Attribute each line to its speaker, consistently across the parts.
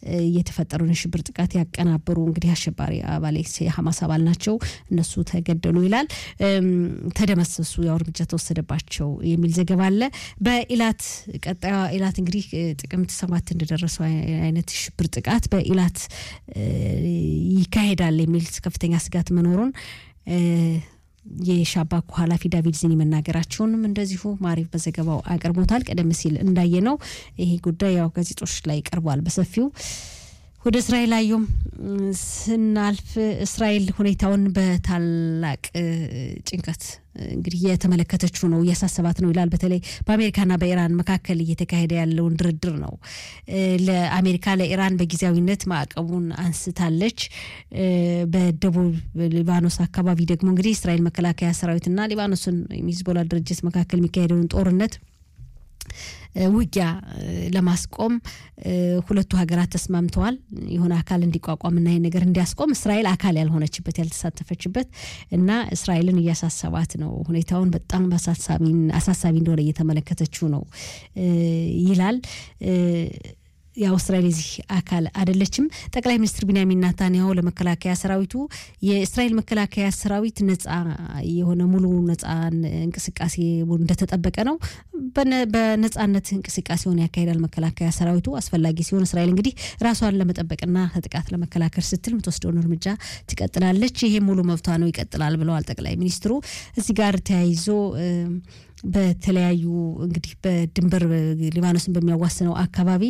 Speaker 1: የተፈጠረውን የሽብር ጥቃት ያቀናበሩ እንግዲህ አሸባሪ አባል የሐማስ አባል ናቸው፣ እነሱ ተገደሉ ይላል። ተደመሰሱ፣ ያው እርምጃ ተወሰደባቸው የሚል ዘገባ አለ። በኢላት ቀጣዩ ኢላት እንግዲህ ጥቅምት ሰባት እንደደረሰው አይነት ሽብር ጥቃት በኢላት ይካሄዳል የሚል ከፍተኛ ስጋት መኖሩን የሻባኩ ኃላፊ ዳቪድ ዚኒ መናገራቸውንም እንደዚሁ ማሪፍ በዘገባው አቅርቦታል። ቀደም ሲል እንዳየ ነው ይሄ ጉዳይ ያው ጋዜጦች ላይ ቀርቧል በሰፊው። ወደ እስራኤል አየም ስናልፍ እስራኤል ሁኔታውን በታላቅ ጭንቀት እንግዲህ የተመለከተችው ነው እያሳሰባት ነው ይላል። በተለይ በአሜሪካና በኢራን መካከል እየተካሄደ ያለውን ድርድር ነው። ለአሜሪካ ለኢራን በጊዜያዊነት ማዕቀቡን አንስታለች። በደቡብ ሊባኖስ አካባቢ ደግሞ እንግዲህ እስራኤል መከላከያ ሰራዊትና ሊባኖስን ሂዝቦላ ድርጅት መካከል የሚካሄደውን ጦርነት ውጊያ ለማስቆም ሁለቱ ሀገራት ተስማምተዋል። የሆነ አካል እንዲቋቋምና ይህ ነገር እንዲያስቆም እስራኤል አካል ያልሆነችበት ያልተሳተፈችበት እና እስራኤልን እያሳሰባት ነው። ሁኔታውን በጣም አሳሳቢ እንደሆነ እየተመለከተችው ነው ይላል። ያው እስራኤል የዚህ አካል አይደለችም። ጠቅላይ ሚኒስትር ቢንያሚን ናታንያሁ ለመከላከያ ሰራዊቱ የእስራኤል መከላከያ ሰራዊት ነጻ የሆነ ሙሉ ነጻ እንቅስቃሴ እንደተጠበቀ ነው። በነጻነት እንቅስቃሴውን ያካሂዳል መከላከያ ሰራዊቱ። አስፈላጊ ሲሆን እስራኤል እንግዲህ ራሷን ለመጠበቅና ከጥቃት ለመከላከል ስትል የምትወስደውን እርምጃ ትቀጥላለች። ይሄ ሙሉ መብቷ ነው፣ ይቀጥላል ብለዋል ጠቅላይ ሚኒስትሩ። እዚህ ጋር ተያይዞ በተለያዩ እንግዲህ በድንበር ሊባኖስን በሚያዋስነው አካባቢ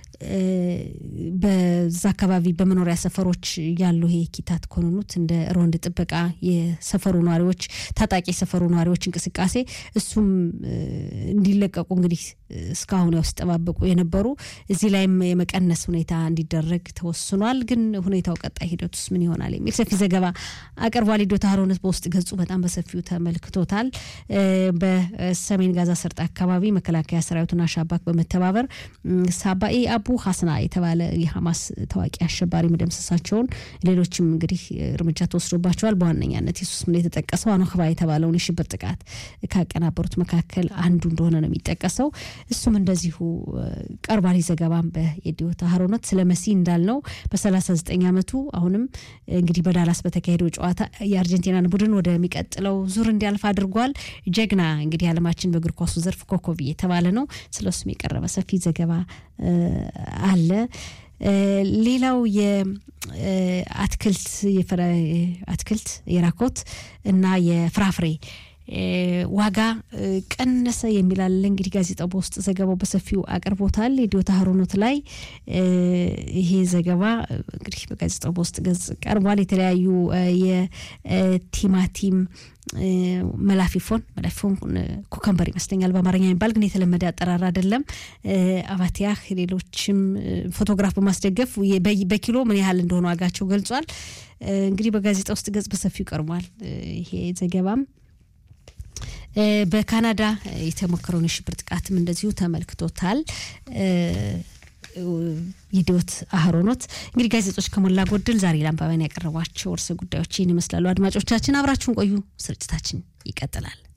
Speaker 1: በዛ አካባቢ በመኖሪያ ሰፈሮች ያሉ ይሄ ኪታት ኮንኑት እንደ ሮንድ ጥበቃ የሰፈሩ ነዋሪዎች ታጣቂ የሰፈሩ ነዋሪዎች እንቅስቃሴ እሱም እንዲለቀቁ እንግዲህ እስካሁን ያው ሲጠባበቁ የነበሩ እዚህ ላይም የመቀነስ ሁኔታ እንዲደረግ ተወስኗል። ግን ሁኔታው ቀጣይ ሂደት ውስጥ ምን ይሆናል የሚል ሰፊ ዘገባ አቅርቧል። ዶታ ሀሮነት በውስጥ ገጹ በጣም በሰፊው ተመልክቶታል። በሰሜን ጋዛ ሰርጥ አካባቢ መከላከያ ሰራዊቱና ሻባክ በመተባበር ሳባኤ አቡ ሀስና የተባለ የሀማስ ታዋቂ አሸባሪ መደምሰሳቸውን ሌሎችም እንግዲህ እርምጃ ተወስዶባቸዋል። በዋነኛነት የሱስ ምን የተጠቀሰው አኖክባ የተባለውን የሽብር ጥቃት ካቀናበሩት መካከል አንዱ እንደሆነ ነው የሚጠቀሰው። እሱም እንደዚሁ ቀርቧል። ዘገባም በየዲዮታ ሀሮነት ስለ መሲ እንዳልነው በ39 ዓመቱ አሁንም እንግዲህ በዳላስ በተካሄደው ጨዋታ የአርጀንቲናን ቡድን ወደሚቀጥለው ዙር እንዲያልፍ አድርጓል። ጀግና እንግዲህ ዓለማችን በእግር ኳሱ ዘርፍ ኮከብ የተባለ ነው። ስለ እሱም የቀረበ ሰፊ ዘገባ አለ። ሌላው የአትክልት አትክልት የራኮት እና የፍራፍሬ ዋጋ ቀነሰ የሚላለ እንግዲህ ጋዜጣው በውስጥ ዘገባው በሰፊው አቅርቦታል። የዲዮታ ሀሮኖት ላይ ይሄ ዘገባ እንግዲህ በጋዜጣው በውስጥ ገጽ ቀርቧል። የተለያዩ የቲማቲም መላፊፎን መላፊፎን ኩከምበር ይመስለኛል በአማርኛ የሚባል ግን የተለመደ አጠራር አይደለም። አባቲያህ ሌሎችም ፎቶግራፍ በማስደገፍ በኪሎ ምን ያህል እንደሆነ ዋጋቸው ገልጿል። እንግዲህ በጋዜጣ ውስጥ ገጽ በሰፊው ቀርቧል ይሄ ዘገባም በካናዳ የተሞከረውን የሽብር ጥቃትም እንደዚሁ ተመልክቶታል። ይዲዮት አህሮኖት እንግዲህ ጋዜጦች ከሞላ ጎደል ዛሬ ለአንባቢያን ያቀረቧቸው ርዕሰ ጉዳዮች ይህን ይመስላሉ። አድማጮቻችን አብራችሁን ቆዩ። ስርጭታችን ይቀጥላል።